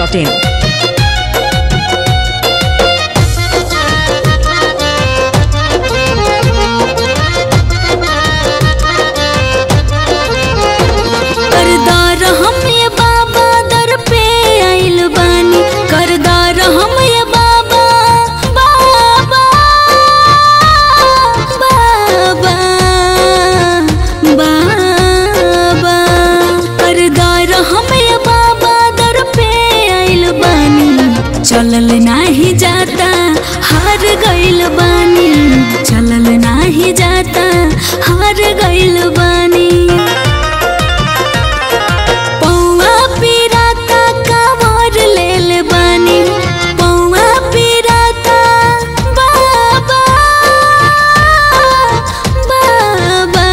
masti.in. करदार हम ये बाबा दर पे आइल बानी करदार हम ये बाबा बाबा बाबा बाबा करदार हम ये बाबा दर पे आइल बानी चलल नाही जाता हार गइल बानी चलल नाही जाता हार गइल बानी पौआ पिराता कावर लेल बानी पौआ पिराता बाबा बाबा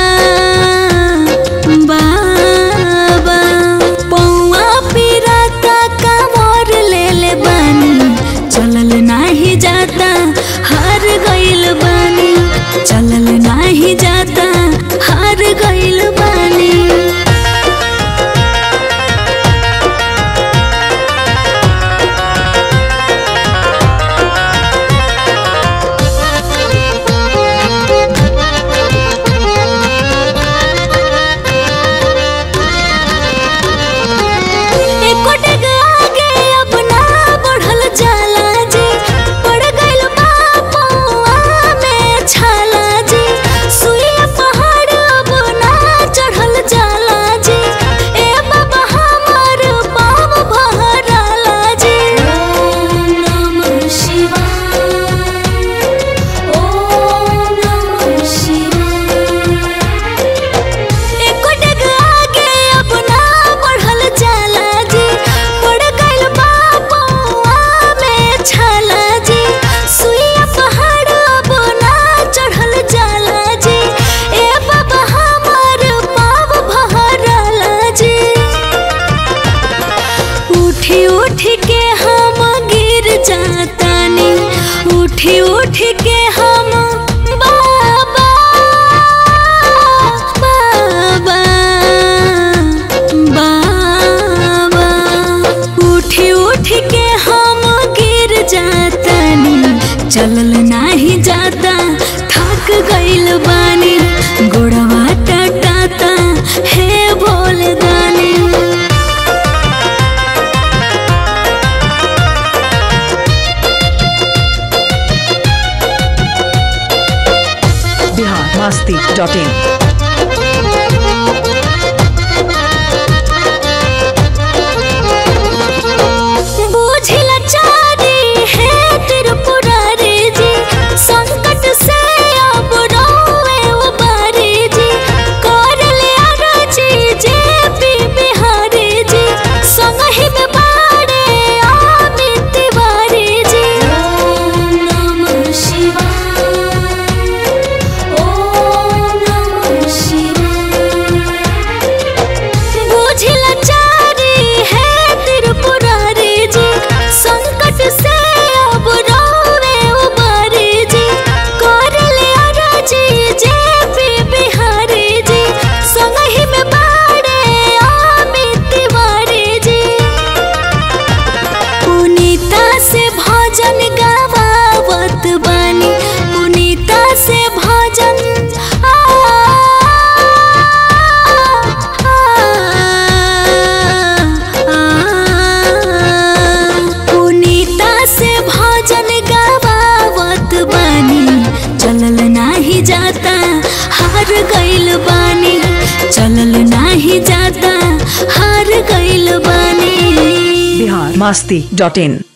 बाबा पौआ पिराता कावर लेल बानी चलल नाही जाता हार गइल बानी चलल नाही जाता हार गइल बानी एको डेग आगे अब ना बढ़ल जाला जी पड़ गइल बा पौआ में छाला जी सुइया पहाड़ अब ना चढ़ल जाला जी ए बाबा हमर पाव भराला जी ओम नमः शिवाय ओम नमः शिवाय एको डेग आगे अब ना बढ़ल जाला जी पड़ गइल बा पौआ में छाला जी सुइया पहाड़ अब ना चढ़ल जाला जी ए बाबा हमर पाव भरला जी उठी उठी के हम गिर जातानी उठी उठी के हम बाबा बाबा बाबा उठी उठी के हम गिर जातानी चलल नाही जाता थक गइल बानी गोड़वा टटाता हे भोले दानी Bihar masti.in. बूझिला चारी है त्रिपुरारी जी संकट से अब रोवे उबारी जी कर ले अरजी जे पी बिहारी जी संगहि में बाड़े आमी तिवारी जी ओम नमः शिवाय ओम नमः शिवाय बुझिला चारी है त्रिपुरारी जी संकट से अब रोवे उबारी जी कर ले अरजी जे पी बिहारी जी संगहि में बाड़े आमी तिवारी जी पुनीता से भजन गावावत बानी पुनीता से भजन आ, आ, आ, पुनीता से भजन गावावत बानी चलल नाही जाता हार गइल बानी चलल नाही जाता हार गइल बानी Bihar masti.in.